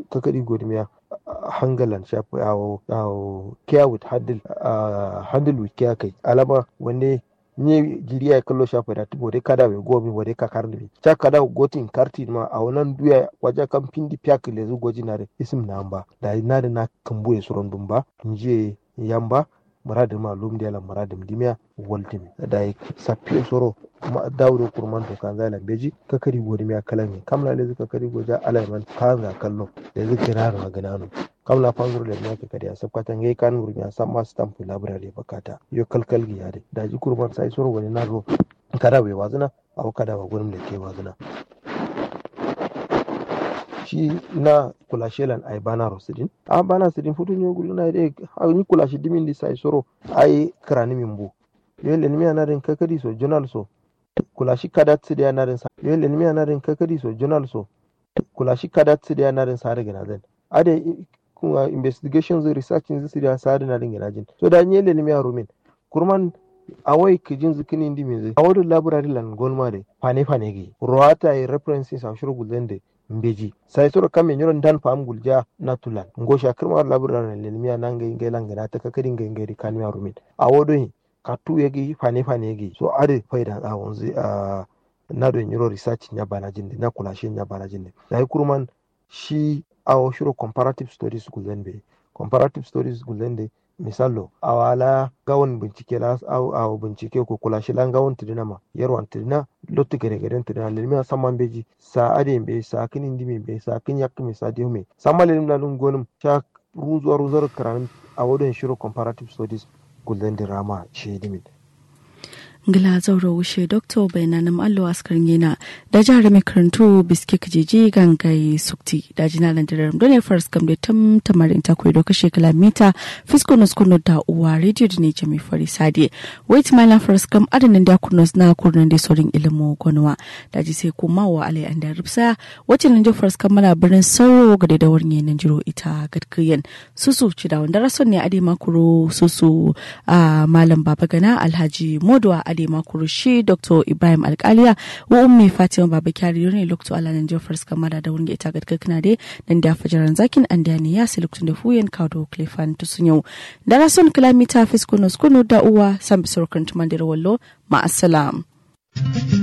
kakari godimiya hangalan shafi awo awo care with handle handle with care kai alama wanne nye jiriya ya kallo shafa da tubo dai kada bai gomi wa dai ka karni cha kada gotin karti ma a wannan duya waje kan pindi pyak le zu goji na isim na amba da na da na kambu ya suron dumba nje yamba muradim ma lum dela muradim dimya waltim da ya sapi soro ma dawro kurman to kan zala beji kakari godimiya kalami kamla le zuka kari goja alaiman kanga kallo da zuka raro ganano kamla panguru le nyake kadi a sabkata ngai kan wurmi a samma stamp library bakata yo kalkal gi yade da ji kurban sai soro wani na ro kada bai wazuna aw kada ba gurin da ke wazuna shi na kula shelan ai bana rosidin a bana sidin futu ne gulu na dai ni kula shi dimin di sai soro ai krani min bu yo le mi ana den kakadi so journal so kula shi kada tsidi ana den sa yo le mi ana den kakadi so journal so kula shi kada tsidi ana den sa daga na zan ade kuma investigations research in zisi da sadi na dinga najin so da nye le nimi rumin kurman awai kijin zikini indi mizi awadu library lan golma de fane fane gi roata i references a shuru gulende mbeji sai sura kame nyoron dan fam gulja natulan ngosha kirma library le nimi nanga inga langa na ta kakari inga inga kanmi rumin awodo hi katu yegi fane fane gi so ade faida a wanzu a na do nyoro research nya banajin na kula shi nya banajin dai kurman shi awo shiro comparative studies gulende comparative studies gulende misalo awala gawon bincike la aw aw bincike ko kula shi lan gawon tidina ma yarwan tidina lottu gere gere tidina lelmi samman beji sa ade be sa kinin dimi be sa kin yak mi sa diume samma lelim la lun gonum sha ruzo ruzo karan awodon shiro comparative studies gulende rama shi dimin ngila zauro wushe doktor bayananam allo askarin yana da jihar mai karantu biske kajeji gangai sukti da jina nan dirar dole fars kam da tam tamarin ta koyi doka shekala mita fisko nos kuno da uwa radio da ne jami fari sadi wait my la fars kam adanin da kunos na kurnan da sorin ilimu gonwa da ji sai kuma wa alai an da rubsa wacce nan jo fars kam mala birnin sauro ga da warne nan jiro ita gadkiyan susu ci da wanda rason ne ade makuro susu a malam baba gana alhaji modwa ade makurushi dr ibrahim alkaliya wa ummi fatima baba kyari ne lokto ala nan jofar suka mada da wurin ita gadka kana de nan da fajaran zakin an da ne ya sai lokacin da fuyen kawo klefan tusun yau da rason kilomita fiskonos kuno da uwa san bisor kan tumandir wallo ma'assalam.